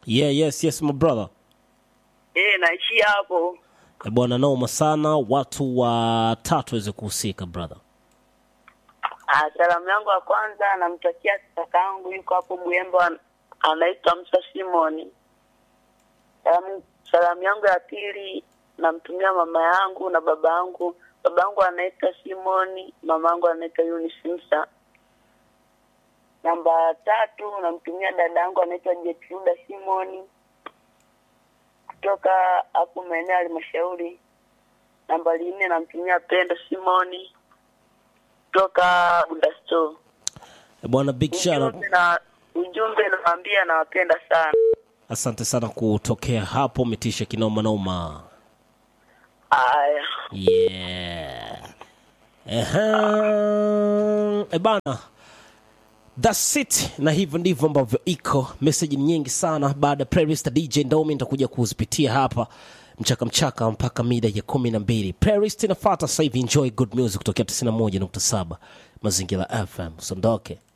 Yeah, yes, yes, my brother. Eh, naishia hapo. Eh, bwana noma sana, watu watatu waweze kuhusika brother. Ah, salamu yangu ya kwanza namtakia kakaangu yuko hapo Buyembo an- anaitwa Musa Simoni. Salamu, salamu yangu ya pili namtumia mama yangu na baba yangu. Baba yangu anaitwa Simoni, mama yangu anaitwa Eunice Musa. Namba tatu namtumia dada yangu anaitwa Jetruda Simoni kutoka hapo maeneo ya halmashauri. Nambari nne namtumia Pendo Simoni kutoka Budasto. Eh, bwana big shout out. Ujumbe na ujumbe nawaambia nawapenda sana. Asante sana kutokea hapo, umetisha kinoma noma. Aya, Yeah. Ehe. E bana. That's it. Na hivyo ndivyo ambavyo iko. Message ni nyingi sana baada ya playlist ya DJ Ndomi nitakuja kuzipitia hapa mchaka mchaka mpaka mida ya kumi na mbili. Playlist inafuata sasa hivi. Enjoy good music kutokea 91.7 Mazingira FM. Usiondoke.